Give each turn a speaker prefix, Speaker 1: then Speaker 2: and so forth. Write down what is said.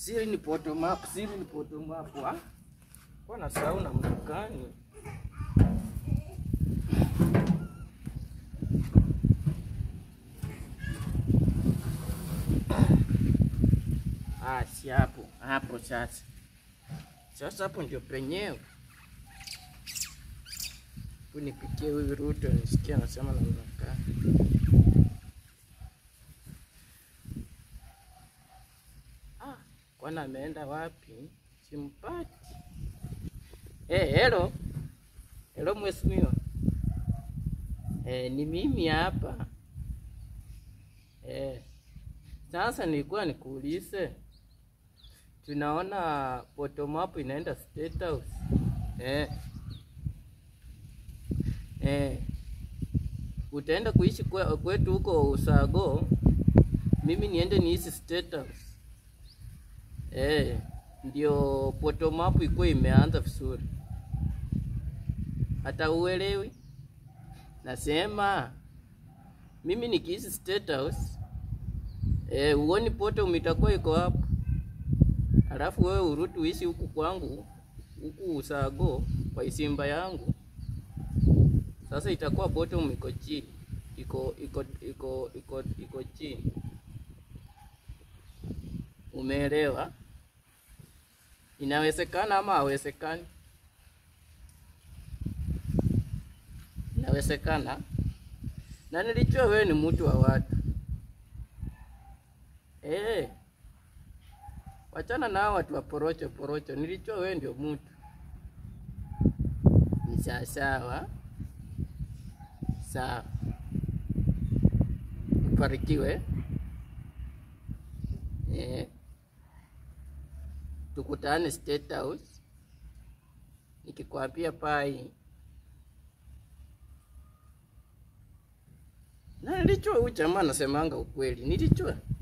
Speaker 1: Siri ni bottom up, siri ni bottom up. ah. Kwa nasahau namna gani? Ah, si hapo hapo sasa. Sasa hapo ndio penyewe. Unipikie huyu Ruto nisikia anasema namna gani. Ah, kwani ameenda wapi? Simpati. Eh, hello. Hello mheshimiwa. Eh, ni mimi hapa. Eh. Sasa nilikuwa nikuulize. Tunaona bottom up inaenda State House. Eh. Eh. Utaenda kuishi kwe- kwetu huko Usago. Mimi niende niishi State House. Eh, ndio bottom up ikuwa imeanza vizuri. Hata uelewi? Nasema mimi nikiishi State House eh, uoni bottom itakuwa iko hapo, alafu wewe urudi uishi huku kwangu huku Usago kwa isimba yangu. Sasa itakuwa bottom iko chini, iko iko iko iko iko chini. Umeelewa? Inawezekana ama hawezekani? Inawezekana. Na nilijua wewe ni mtu wa watu. Eh. Wachana na hao watu wa porocho porocho. Nilijua wewe ndio mtu. Ni sawa sawa. Sawa. Ubarikiwe. Eh. Tukutane State House. Nikikwambia pai. Na nilijua huyu jamaa anasemanga ukweli. Nilijua.